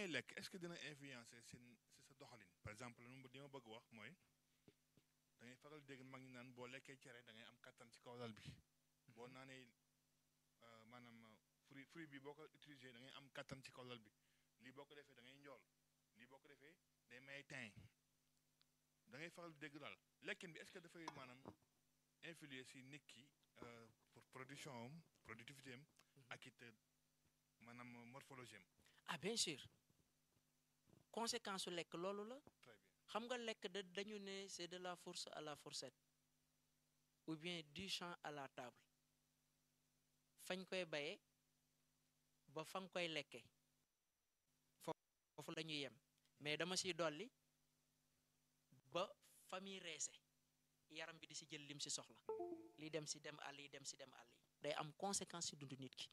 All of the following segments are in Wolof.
ngay lekk est-ce que dina influencer seen si sa doxalin par exemple lu ma li ma bëgg wax mooy da ngay faral dégg mag ñi naan boo lekkee cere da ngay am kattan ci kaw lal bi boo naanee euh, maanaam euh, fruit fruit bi boo ko utilisé da ngay am kattan ci kaw lal bi lii boo ko defee da ngay njool lii boo ko defee day may teint da ngay faral dégg daal lekkin bi est-ce que dafay maanaam influer si nit ki euh, pour production am productivité am ak it euh, maanaam morphologie am ah bien sûr conséquence su lekk loolu la très bien xam nga lekk da dañu ne c'est de la fourche à la fourchette ou bien du champ à la table fañ koy bayee ba fa nga koy lekke foofu la ñuy yem mais dama siy dolli ba fa muy reese yaram bi di si jël lim si soxla li dem si dem àll yi dem si dem àll yi day am conséquence si dundu nit ki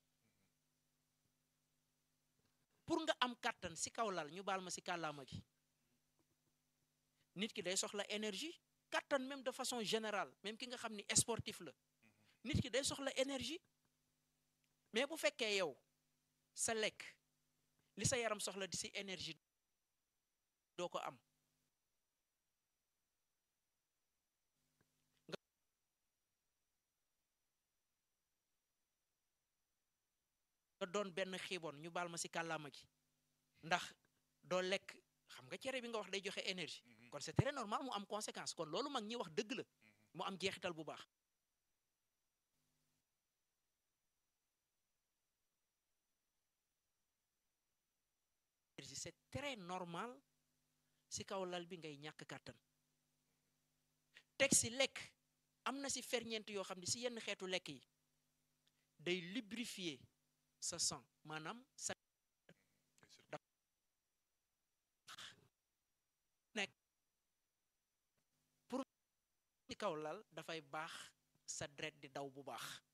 pour nga am kàttan si kaw lal ñu baal ma si kàllaama gi nit ki day soxla énergie kàttan même de façon générale même ki nga xam ni sportif la nit ki day soxla énergie mais bu fekkee yow sa lekk li sa yaram soxla di si énergie doo ko am nga doon benn xiibon ñu baal ma si kàllaama gi ndax doo lekk xam nga cere bi nga wax day joxe énergie kon c'est très normal mu am conséquence kon loolu mag ñi wax dëgg la mu am jeexital bu baax c'est très normal si kaw lal bi ngay ñàkk kàttan teg si lekk am na si ferñeent yoo xam ne si yenn xeetu lekk yi day lubrifier sa sang maanaam sa nekk pour ci kaw lal dafay baax sa deret di daw bu baax